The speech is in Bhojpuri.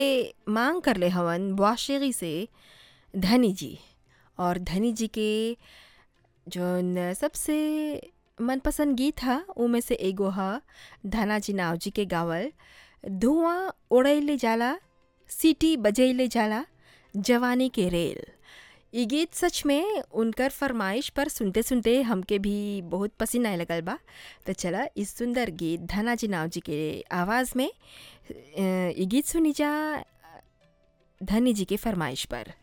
ए, मांग करले हवन बुआशेरी से धनी जी और धनी जी के जौन सबसे मनपसंद गीत ह उमें से एगो ह धनाजी नावजी के गावल धुआं उड़ैले जाला सीटी बजैले जाला जवानी के रेल इ गीत सच में उनकर फरमाइश पर सुनते सुनते हमके भी बहुत पसंद आए लगल बा तो चला इस सुंदर गीत धनाजी नावजी के आवाज़ में अ, इ गीत सुनी जा धनी जी के फरमाइश पर